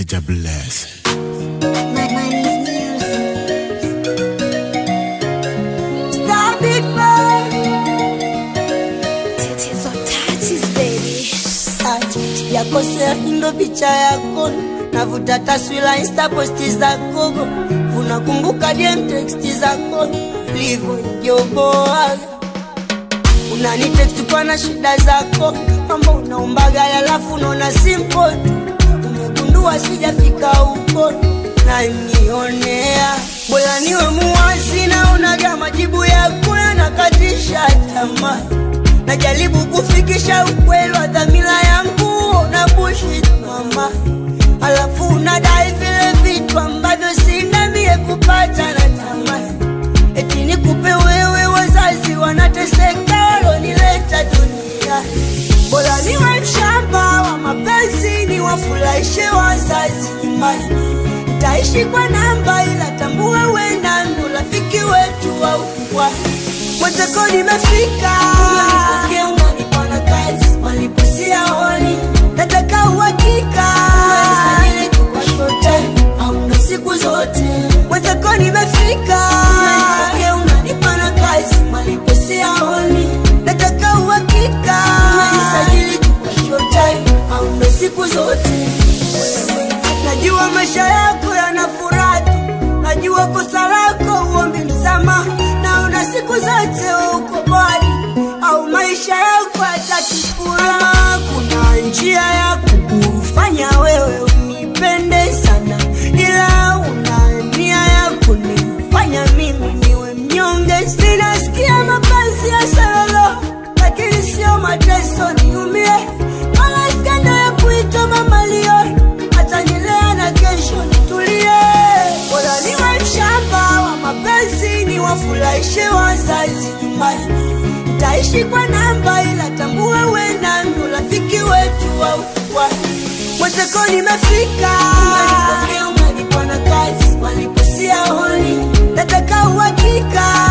Jah bless. Star big boy. Tatizo touches baby. yakosea indo picha yako navuta taswira insta posti zako unakumbuka DM teksti zako livyojoboaga unanitext kwa na shida zako mambo unaombaga yalafu unaona simple tu umegundua sijafika huko nanionea bora niwe muwazi naonaga majibu yako yanakatisha tamaa najaribu kufikisha ukweli wa dhamira yangu na bullshit mama alafu unadai vile vitu ambavyo sina mie kupata na tamani eti nikupe wewe wazazi wanateseka walonileta dunia bora niwe mshamba wa mapenzi niwafurahishe wazazi nyumbani nitaishi kwa namba ila tambue wena ndo rafiki wetu wa ukubwa mwenzako nimefika Unanipokea, unanipa na kazi waliposia honi nataka uhakika Unanisajili tu kwa short time, au ndo siku zote mwenzako nimefika Unanipokea, unanipa na kazi waliposia honi nataka uhakika Unanisajili tu kwa short time, au ndo siku zote najua maisha yako yana furaha tu najua kosa lako uombi msamaha naona siku zote uko bali au maisha yako yatakifuraha kuna njia ya kukufanya wewe unipende sana ila una nia ya kunifanya mimi niwe mnyonge sinasikia mapenzi ya salolo lakini sio mateso niumie wala skanda ya kuitwa mamalio atanilea na kesho nitulie bora niwe mshamba wa mapenzi niwafurahishe wazazi nyumbani nitaishi kwa namba ila tambue wena ndo rafiki wetu wa ukubwa mwenzako nimefika Unanipokea, unanipa na kazi waliposia honi nataka uhakika